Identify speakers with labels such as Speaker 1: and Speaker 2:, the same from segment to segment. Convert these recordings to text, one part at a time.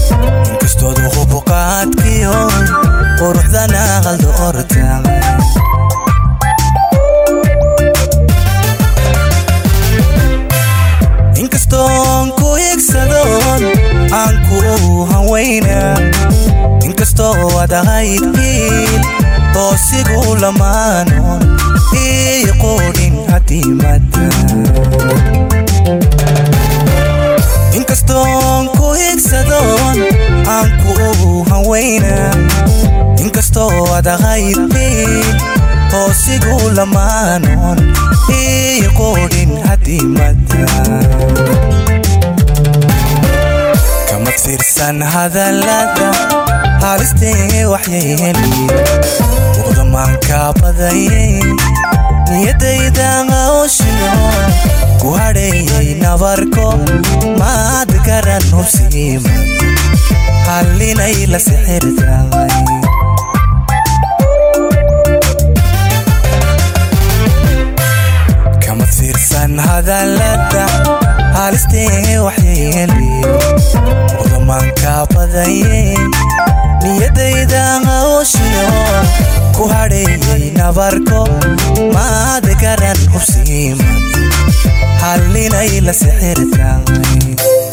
Speaker 1: inkastoodu hubuqaadkiyo quruxdana qaldo ortaaqay inkastoon ku igsadoon aan ku hawayna inkastoo ad ahayd hiil toosigu lamaanoon ii quudhin hadimada inkastoon ku igsadoon aan ku hawayna inkastoo ad ahayd hiil toosigu lamaanoon ii quudhin hadimada kamad fiirsan hadallada haalistee waxyeeli uqdamaanka badayay niyadayda qawshino ku hadheeyay nabarko maad garan hubsiima hallinay la sixirtaay kamad fiirsan hadallada haalistee waxyeeli uqdamaanka badayay niyadayda qawshino ku hadheeyay nabarko maad garan hubsiima hallinay la sixirtaay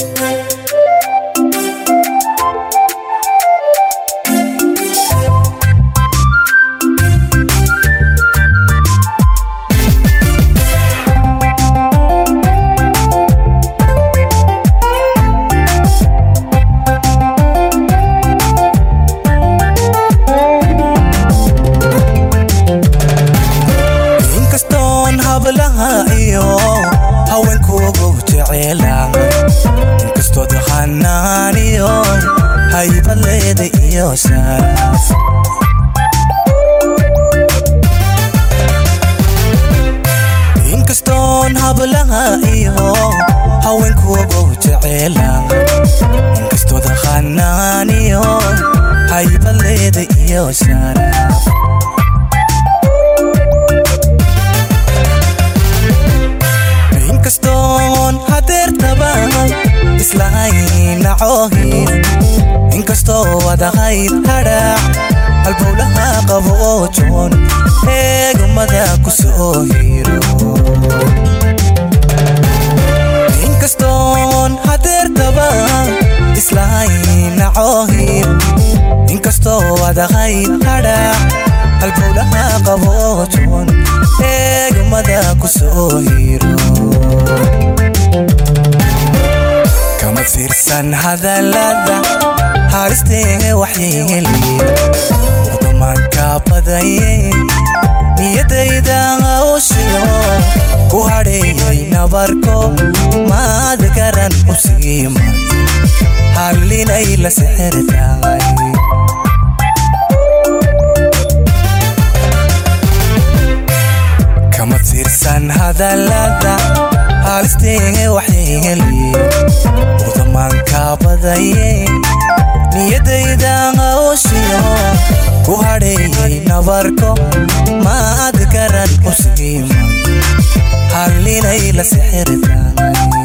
Speaker 1: inkastoon hablaha iyo haweenkuugu jeceela inkastood hanaaniyo haybadleeda iyo sharaf inkastoon hablaha iyo haweenkuugu jeceela inkastood hanaaniyo haybadleeda iyo sharaf inkastoon hadeertaba islahaynacohin inkastoo adahayd hadhaac halbowlaha qabo oo joon eegmada ku soo hiro inkastoon hadeertaba islahaynacohin inkastoo adahayd hadhaac halbowlaha qabo oo joon eegmada ku soo hiro kamad fiirsan hadallada haalistee waxyeeli uqdamaanka badayay niyadayda qawshino ku hadheeyay nabarko maad garan hubsiima hallinay la sixirtaay kamad fiirsan hadallada haalistee waxyeeli uqdamaanka badayay niyadayda qawshino ku hadheeyay nabarko maad garan hubsiima hallinay la sixirtaay